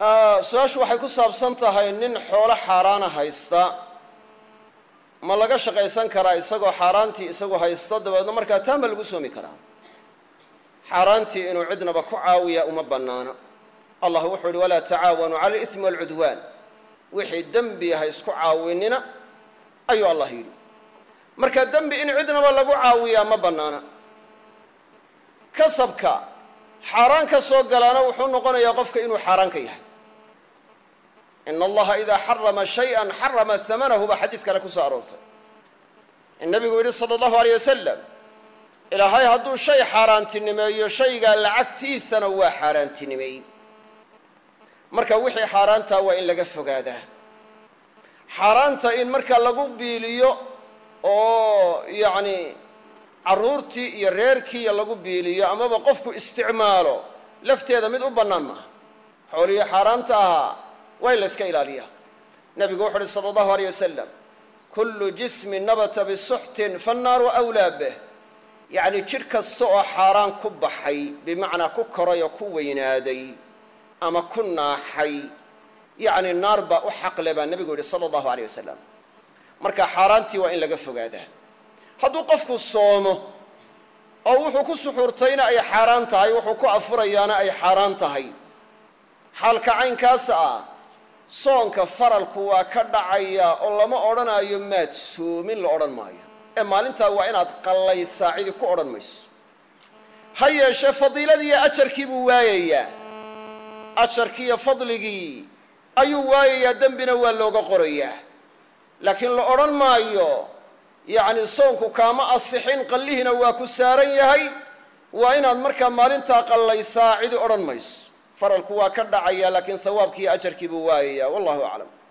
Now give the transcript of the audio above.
su-aashu waxay ku saabsan tahay nin xoolo xaaraana haysta ma laga shaqaysan karaa isagoo xaaraantii isagu haysta dabeedna markaa taan ba lagu soomi karaa xaaraantii inuu cidnaba ku caawiya uma bannaana allah wuxuu yihi walaa tacaawanuu cala alithmi waalcudwaan wixii dembi ha isku caawinina ayuu allah yidhi marka dembi in cidnaba lagu caawiyaa ma bannaana kasabka xaaraan ka soo galaana wuxuu noqonayaa qofka inuu xaaraan ka yahay ina allaha idaa xarama shay-an xarama hamanahu baa xadiis kale ku soo aroortay in nabigu yidhi sala allahu aleyh wasalam ilaahay hadduu shay xaaraantinimeeyo shaygaa lacagtiisana waa xaaraantinimeey marka wixii xaaraantaa waa in laga fogaadaa xaaraanta in marka lagu biiliyo oo yacni carruurtii iyo reerkiiya lagu biiliyo amaba qofku isticmaalo lafteeda mid u bannaan maaha xoolihii xaaraanta ahaa waa in la yska ilaaliyaa nebigu wuxu uhi sala allahu aleyh wasalam kullu jismin nabata bisuxtin fannaaru awlaa bih yacni jidh kasta oo xaaraan ku baxay bimacnaa ku koray oo ku weynaaday ama ku naaxay yacni naar baa u xaqle baa nebigu yidhi sala allahu aleyh wasalam marka xaaraantii waa in laga fogaadaa hadduu qofku soomo oo wuxuu ku suxuurtayna ay xaaraan tahay wuxuu ku afurayaana ay xaaraan tahay xaalka caynkaas ah soonka faralku waa ka dhacaya oo lama odhanaayo maad soomin la odhan maayo ee maalintaa waa inaad qallaysaa cidi ku odhan mayso ha yeeshee fadiiladii iyo ajarkii buu waayayaa ajarkii iyo fadligii ayuu waayayaa dembina waa looga qorayaa laakiin la odhan maayo yacni soonku kaama asixin qallihiina waa ku saaran yahay waa inaad markaa maalintaa qallaysaa cidi odhan mayso faralku waa ka dhacaya laakiin sawaabkiiyo ajarkii buu waayayaa wallahu aclam